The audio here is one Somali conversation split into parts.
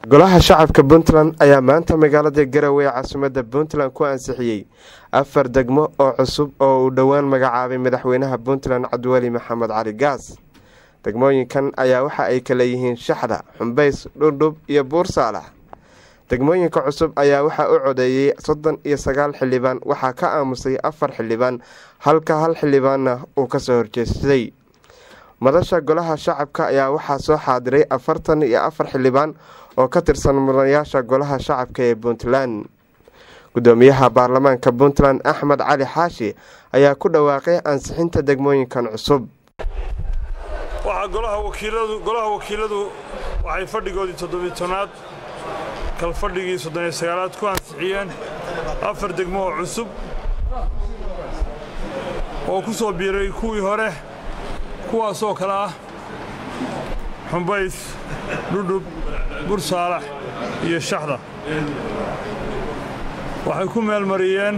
golaha shacabka puntland ayaa maanta magaalada garowe ee caasimadda puntland ku ansixiyey afar degmo oo cusub oo uu dhowaan magacaabay madaxweynaha puntland cabdiweli maxamed cali gaas degmooyinkan ayaa waxa ay kala yihiin shaxda xumbays dhurdhub iyo buur saalax degmooyinka cusub ayaa waxaa u codeeyey soddon iyo sagaal xildhibaan waxaa ka aamusay afar xildhibaan halka hal xildhibaanna uu kasoo horjeestay madasha golaha shacabka ayaa waxaa soo xaadiray afartan iyo afar xildhibaan oo ka tirsan mudanayaasha golaha shacabka ee puntland gudoomiyaha baarlamaanka puntland axmed cali xaashi ayaa ku dhawaaqay ansixinta degmooyinkan cusub waxaa golaha wakiiladu waxay fadhigoodii toddobiy tobnaad kalfadhigii soddoniyo sagaalaad ku ansixiyeen afar degmo oo cusub oo ku soo biiray kuwii hore kuwaasoo kale ah xumbays dhudhub bursaalax iyo shaxda waxay ku meelmariyeen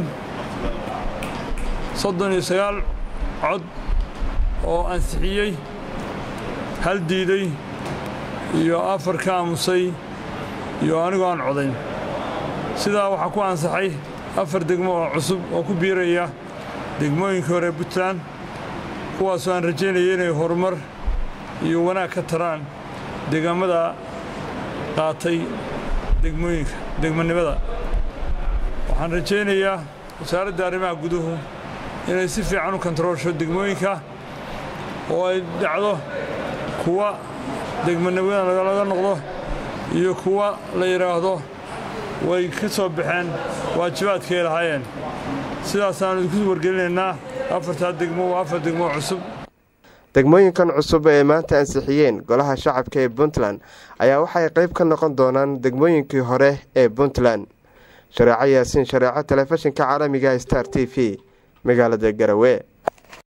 soddon iyo sagaal cod oo ansixiyey hal diiday iyo afar ka aamusay iyo anigoo aan codayn sidaa waxaa ku ansaxay afar degmo oo cusub oo ku biiraya degmooyinkii hore puntland kuwaasoo aan rajaynaya inay horumar iyo wanaag ka taraan deegaamada qaatay degmooyinka degmanimada waxaan rajaynayaa wasaaradda arrimaha guduhu inay si fiican u kontaroolsho degmooyinka oo ay dhacdo kuwa degmanimada laga noqdo iyo kuwa la yidhaahdo way ka soo baxeen waajibaadkaay lahaayeen sidaasaannu idinku wargelinaynaa afartaa degmo waa afar degmo cusub degmooyinkan cusub ee maanta ansixiyeen golaha shacabka ee puntland ayaa waxay qayb ka noqon doonaan degmooyinkii hore ee puntland shareeco yaasiin shareeco telefishinka caalamiga star t v magaalada garowe